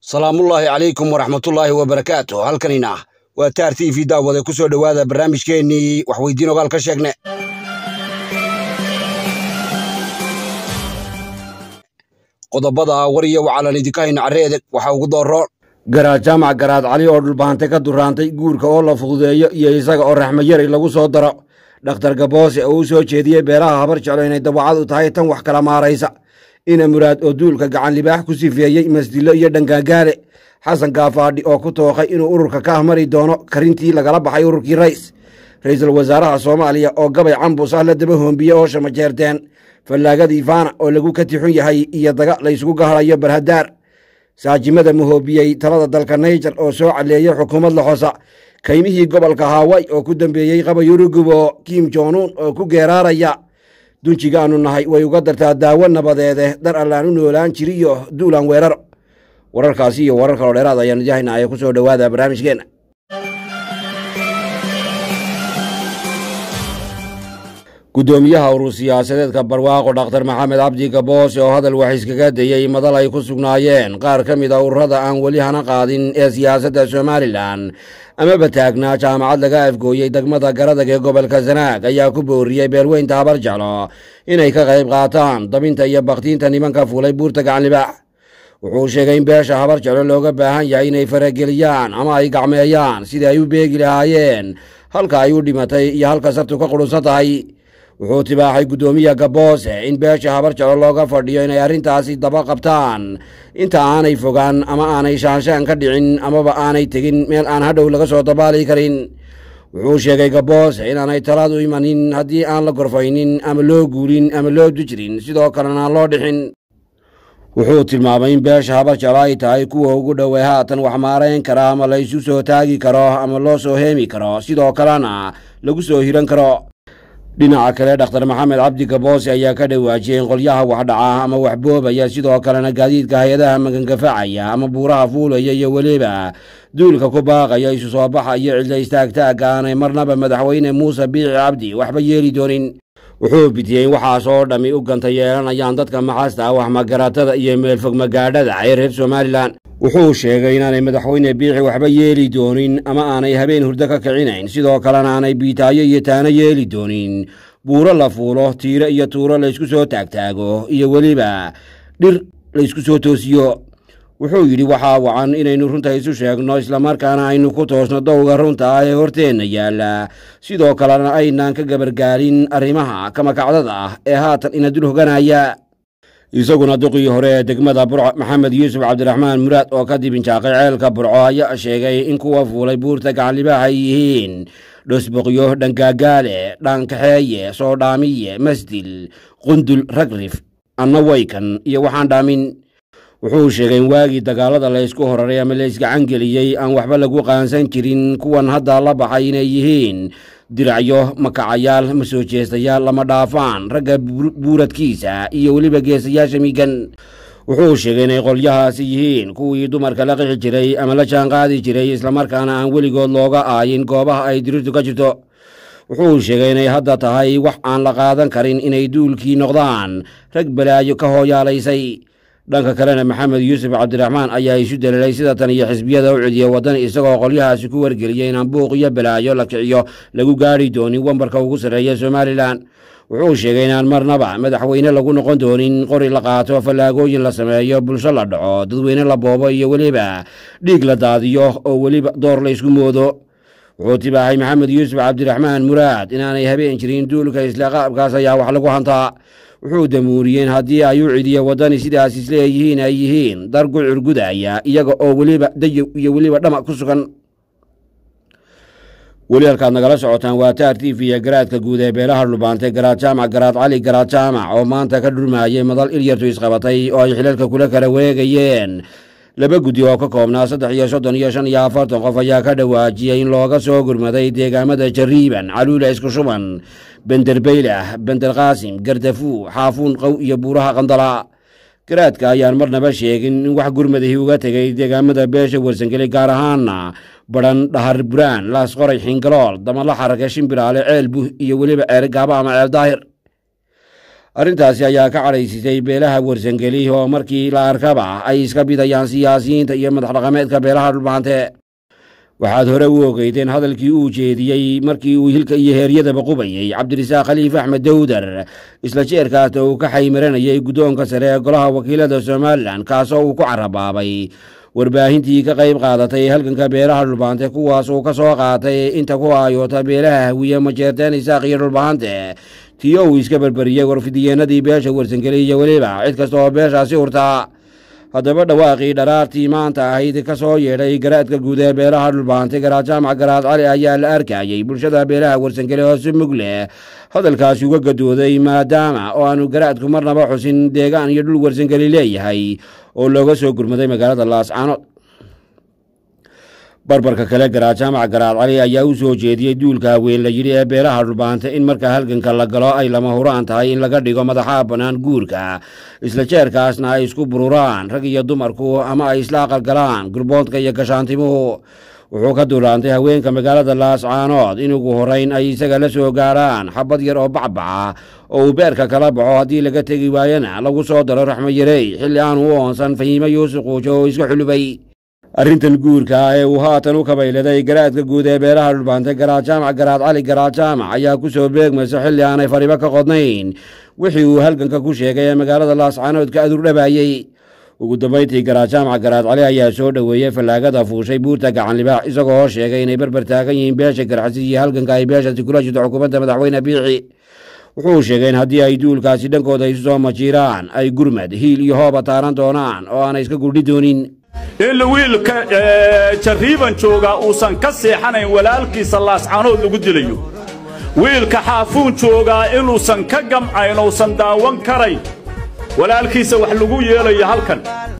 salaamullaahi calaykum waraxmatullaahi wabarakaatu halkanina waa taar t v daawade ku soo dhowaada barnaamijkeennii waxweydiin ogaal ka sheegne qodobada war iyo wacalan idinka hayna carreedeg waxaa ugu dooroon garaad jaamac garaad cali oo dhulbaantay ka duraantay guurka oo la fududeeyo iyo isaga oo raxmayari lagu soo daro dhakhtar gaboose oo u soo jeediyey beelaha habar jeclo inay dawacad u tahay tan wax kala maaraysa ina muraad oo duulka gacan libaax ku sifeeyey masdillo iyo dhangaagaale xasan gaafaadhi oo ku tooqay inuu ururka ka ahmari doono karintii lagala baxay ururkii rays ra'iisul wasaaraha soomaaliya oo gabay cambus ah la daba hoombiye oo shamajeerteen fallaagadii faana oo lagu ka tixun yahay iyo daga laysugu gahalayo barhadaar saajimada mahoobiyey talada dalka naijer oo soo caleeyey xukuumad laxosa kaymihii gobolka haaway oo ku dambeeyey qabayurugubo kim jonuun oo ku geeraaraya dunjigaannu nahay way uga dartaa daawo nabadeede dar allaan u noolaan jiriyo duulaan weeraro wararkaasi iyo warar kaloo dheeraad ayaanu idahayna aya ku soo dhowaada barnaamijkeenna guddoomiyaha urur siyaasadeedka barwaaqo dhakhtar maxamed cabdi gaboose oo hadal wax iskaga dayey madal ay ku sugnaayeen qaar ka mid a ururada aan weli hana qaadin ee siyaasadda somalilan amaba taagnaa jaamacad laga afgooyey degmada garadag ee gobolka sanaag ayaa ku booriyey beelweynta habar jeclo inay ka qayb qaataan dabinta iyo bakhtiinta nimanka fuulay buurta gacanlibaax wuxuu sheegay in beesha habar jeclo looga baahan yahay inay farageliyaan ama ay gacmeeyaan sidii ay u beegi lahaayeen halka ay u dhimatay iyo halka sartu ka qudhunsan tahay wuxuu tibaaxay guddoomiya gaboose in beesha habar jeclo looga fadhiyo inay arrintaasi daba qabtaan inta aanay fogaan ama aanay shaanshaan ka dhicin amaba aanay tegin meel aan hadhow laga soo dabaali karin wuxuu sheegay gaboose inaanay talaadu imanin haddii aan la gorfaynin ama loo guulin ama loo dujirin sidoo kalena aan loo dhixin wuxuu tilmaamay in beesha habar jeclo ay tahay kuwa ugu dhowey haatan wax maarayn kara ama la isu soo taagi karo ama loo soo heemi karo sidoo kalena lagu soo hiran karo dhinaca kale dhakhtar maxamed cabdi gaboose ayaa ka dhawaajiyey in qolyaha waxdhaca ama waxboobaya sidoo kalena gaadiidka hay-adaha magangafacaya ama buuraha fuulaya iyo weliba duulka ku baaqaya isu soo baxa iyo cidla istaagtaagga aanay marnaba madaxweyne muuse biixi cabdi waxba yeeli doonin wuxuu bidiyey in waxaas oo dhammi u ganta yeelanayaan dadka maxasta ah waxmagaratada iyo meelfog magaadhada ee reer somalilan wuxuu sheegay inaanay madaxweyne biixi waxba yeeli doonin ama aanay habeen hurdo ka kicinayn sidoo kalena aanay biitaayo iyo taano yeeli doonin buuro la fuulo tiiro iyo tuuro laysku soo taagtaago iyo weliba dhir laysku soo toosiyo wuxuu yidhi waxaa wacan inaynu runta isu sheegno islamarkaana aynu ku toosno dowga runta ah ee horteenna yaalla sidoo kalena aynaan ka gabargaalin arrimaha kamakacdada ah ee haatan ina dul hoganaya isaguna duqii hore ee degmada burco maxamed yuusuf cabdiraxmaan muraad oo ka dibinjaaqay ceelka burco ayaa sheegay in kuwa fuulay buurta gacanlibaax ay yihiin dhosboqyo dhangaagaale dhaankaxeeye soodhaamiye masdil qundul ragrif anna waykan iyo waxaan dhaamin wuxuu sheegay in waagii dagaalada laysku horaray ama laysgacan geliyey aan waxba lagu qaansan jirin kuwan hadda la baxay inay yihiin diracyo makacayaal ma soo jeestayaal lama dhaafaan ragga buuradkiisa iyo weliba geesayaasha miigan wuxuu sheegay inay qolyahaasi yihiin kuwii dumarka la qixi jiray ama la jaanqaadi jiray islamarkaana aan weligood looga aayin goobaha ay dirirtu ka jirto wuxuu sheegay inay hadda tahay wax aan la qaadan karin inay duulkii noqdaan rag balaayo ka hooyaalaysay dhanka kalena maxamed yuusuf cabdiraxmaan ayaa isu daliilay sida tan iyo xisbiyada u cediya waddan isagoo qolyahaasi ku wargeliyey inaan buuq iyo balaayo la kiciyo lagu gaadhi doonin wambarka ugu sarreeya somalilan wuxuu sheegay inaan marnaba madaxweyne lagu noqon doonin qori la qaato fallaagooyin la sameeyo bulsho la dhaco dadweyne la boobo iyo weliba dhiig la daadiyo oo weliba door la ysku moodo wuxuu tibaaxay maxamed yuusuf cabdiraxmaan muraad inaanay habeen jirin duulka isla qaabkaas ayaa wax lagu hantaa wuxuu damuuriyeen haddii ay u cidiya waddani sidaas isleeyihiin ay yihiin dar gucur gudaya iyaga oo weliba dayow iyo weliba dhama ku sugan weli halkaad nagala socotaan waa taar t v iyo garaadka guud ee beelaha dhulbaantay garaad jaamac garaad cali garaad jaamac oo maanta ka dhurmaayay madal ilyartu isqabatay oo ay xilalka kula kala wareegayeen laba guddi oo ka koobnaa saddex iyo soddon iyo shan iyo afartan qof ayaa ka dhawaajiyey in looga soo gurmaday deegaamada jariiban caluula isku shuban benderbeylah benderqaasim gardafuu xaafuun qow iyo buuraha qandala garaadka ayaan marnaba sheegin in wax gurmadihii uga tegay deegaamada beesha warsangeli gaar ahaana badhan dhahar buraan laasqoray xingalool damala xarage shimbiraale ceel buh iyo weliba ceer gaaba ama ceel daahir arrintaasi ayaa ka cadhaysisay beelaha warsangeli oo markii la arkaba ay iska bidayaan siyaasiyiinta iyo madax dhaqameedka beelaha dhulbaante waxaad hore u ogeydeen hadalkii uu jeediyey markii uu hilka iyo heeryadaba qubayey cabdirasaaq khaliif axmed dawdar isla jeerkaasna uu ka xaymaranayay guddoonka sare ee golaha wakiilada somalilan kaasoo uu ku carabaabay warbaahintii ka qayb qaadatay halganka beelaha dhulbaante kuwaas uu ka soo qaatay inta ku aayoota beelaha hawiye majeerteen isaaq iyo dhulbaante tiyo uu iska berberiyey warfidiyeenadii beesha warsangeli iyo weliba cid kasta oo beeshaasi hurtaa haddaba dhawaaqii dharaartii maanta ahayd ka soo yeedhay garaadka guud ee beelaha dhulbaante garaad jaamac garaad cali ayaa la arkayey bulshada beelaha warsangeli oo si mug leh hadalkaasi uga gadooday maadaama oo aanu garaadku marnaba xusin deegaan iyo dhul warsangeli leeyahay oo looga soo gurmaday magaalada laascaanood barbarka kale garaad jaamac garaad cali ayaa u soo jeediyey duulka haween la yidhi ee beelaha dhulbaante in marka halganka la galo ay lama huraan tahay in laga dhigo madaxaa bannaan guurka isla jeerkaasna ay isku bururaan rag iyo dumarku ama ay isla aqalgalaan gurboodka iyo gashaantimuhu wuxuu ka dulaantay haweenka magaalada laascaanood in ugu horrayn ay isaga la soo gaarhaan xabad yar oo bacbaca oo uu beerka kala baxo haddii laga tegi waayana lagu soo daro raxmo yarey xilli aanu u oonsan fahiimo yuusuf quujo oo iska xulubay arrintan guurka ee uu haatan u kabayladay garaadka guud ee beelaha dhulbaante garaad jaamac garaad cali garaad jaamac ayaa ku soo beegmaysa xilli aanay faribo ka qodnayn wixii uu halganka ku sheegay ee magaalada laascaanood ka adurdhabaayey ugu dambayntii garaad jaamac garaad cali ayaa soo dhoweeyey fallaagada fuushay buurta gacan libaax isagoo sheegay inay barbar taagan yihiin beesha garxasi iyo halganka ay beeshaasi kula jirto xukuumadda madaxweyne biixi wuxuu sheegay in haddii ay duulkaasi dhankooda isu soo majiiraan ay gurmad hiil iyo hooba taaran doonaan oo aanay iska gurdhi doonin in wiilka jarriiban joogaa uusan ka seexanayn walaalkiisa laascaanood lagu dilayo wiilka xaafuun joogaa inuusan ka gamcayn uusan daawan karayn walaalkiisa wax lagu yeelayo halkan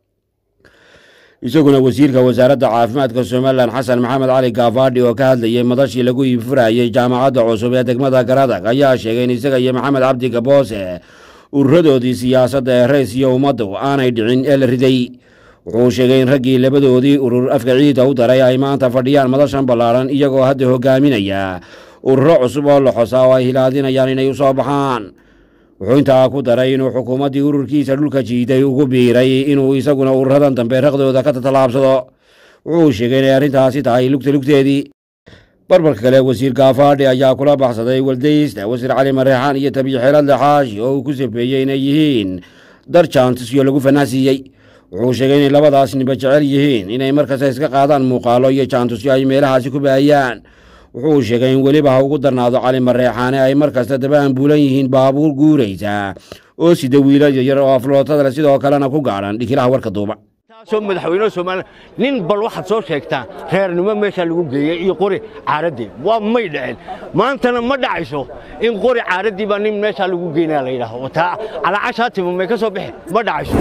isaguna wasiirka wasaaradda caafimaadka somalilan xasan maxamed cali gaafaadhi oo ka hadlayay madashii lagu iibfurayey jaamacadda cusub ee degmada garadag ayaa sheegay in isaga iyo maxamed cabdi gaboose ururadoodii siyaasadda ee rays iyo ummaddu aanay dhicin ee la riday wuxuu sheegay in raggii labadoodii urur afka ciidda u daray ay maanta fadhiyaan madashan ballaadhan iyagoo hadda hogaaminaya ururo cusub oo la xosaa oo ay hilaadinayaan inay u soo baxaan wuxuu intaa ku daray inuu xukuumaddii ururkiisa dhulka jiiday ugu biiray inuu isaguna ururadan dambe raqdooda ka tatalaabsado wuxuu sheegay inay arrintaasi tahay lugta lugteedii barbarka kale wasiir gaafaadhi ayaa kula baxsaday waldaysta wasiir cali mareexaan iyo tabiixeeladle xaashi oo uu ku safeeyey inay yihiin dar jaantisyo lagu fanaasiiyey wuxuu sheegay inay labadaas ninba jecel yihiin inay markasta iska qaadaan muuqaalo iyo jaantusyo ay meelahaasi ku baahiyaan wuxuu sheegay in weliba ha ugu darnaado cali mareexaane ay mar kasta daba ambuulan yihiin baabuur guuraysa oo sida wiila yaryar oo aflootada leh sidoo kalena ku gaadhan dhikilaha warka duuba taasoo madaxweyne soomaaliya nin bal waxaad soo sheegtaa reernimo meeshaa lagu geeyey iyo qori caaraddii waa may dhicin maantana ma dhacayso in qori caaraddii baa nin meeshaa lagu geynaya la yidhaaho taa calaacashaa timo may ka soo bixi ma dhacayso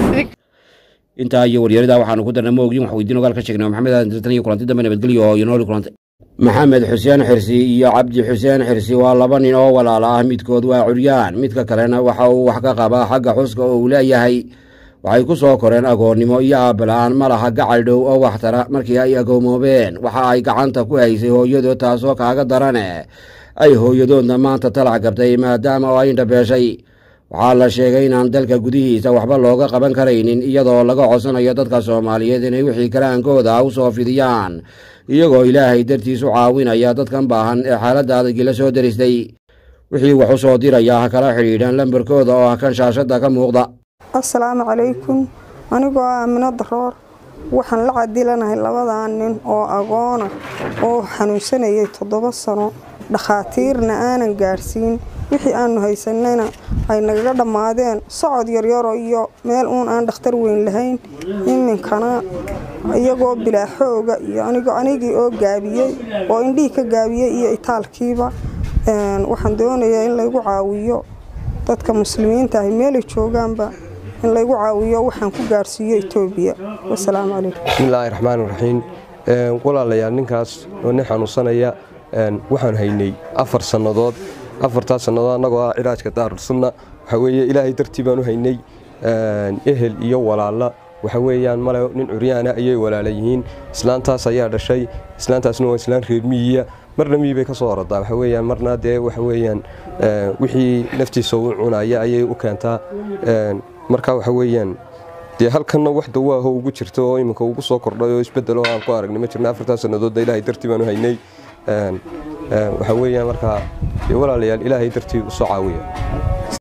intaa iyo waryarada waxaanu ku darnay ma ogyin wax weydiin ogaal ka sheegnay maxamed aadan tirtan iyo kulanti dambe nabadgelyo oo iyo nooli kulantay maxamed xuseen xirsi iyo cabdi xuseen xirsi waa laba nin oo walaala ah midkood waa curyaan midka kalena waxa uu wax ka qabaa xagga xuska oo uu leeyahay waxay ku soo koreen agoonnimo iyo aabbala'aan ma laha gacal dhow oo waxtara markii ay agoomoobeen waxa ay gacanta ku haysay hooyadood taasoo kaaga darane ay hooyadoodna maanta talac gabtay maadaama oo ay indhabeeshay waxaa la sheegay inaan dalka gudihiisa waxba looga qaban karaynin iyadoo laga codsanayo dadka soomaaliyeed inay wixii karaankooda u soo fidiyaan iyagoo ilaahay dartiis u caawinaya dadkan baahan ee xaaladda adagii la soo deristay wixii wax u soo diraya ha kala xidhiidhaan lambarkooda oo ah kan shaashadda ka muuqda assalaamu calaykum anigoo ah amino daroor waxaan la cadilanahay labadaa nin oo agoona oo xanuunsanayay toddoba sano dhakhaatiirna aanan gaadhsiin wixii aanu haysanayna ay nagaga dhammaadeen socod yaryaro iyo meel uun aan dhakhtar weyn lahayn iminkana iyagoo bilaa xooga iyo anigoo anigii oo gaabiyey oo indhihii ka gaabiyey iyo itaalkiiba waxaan doonayaa in laygu caawiyo dadka muslimiinta ahi meelay joogaanba in laygu caawiyo waxaan ku gaarhsiiyo etoobiya wasalaamu calaykum bismillaahi raxmaan raxiim walaalayaal ninkaas oo nin xanuunsanaya waxaan haynay afar sannadood afartaas sannadood annagoo ah cilaajka daarulsunna waxaa weeye ilaahay dartii baan u haynay ehel iyo walaalla waxa weeyaan male nin curyaana ayay walaala yihiin islaantaas ayaa dhashay islaantaasna waa islaan reer miyiya marna mii bay ka soo orodaa waxa weeyaan marna dee waxa weeyaan wixii naftiisa u cunaya ayay u keentaa marka waxa weeyaan dee halkanna wax dawaaho ugu jirta oo iminka ugu soo kordhay oo isbedelo aan ku aragnay ma jirna afartaa sannadoodda ilaahay dartii baanu haynay waxa weeyaan markaa dee walaalayaal ilaahay dartii usoo caawiya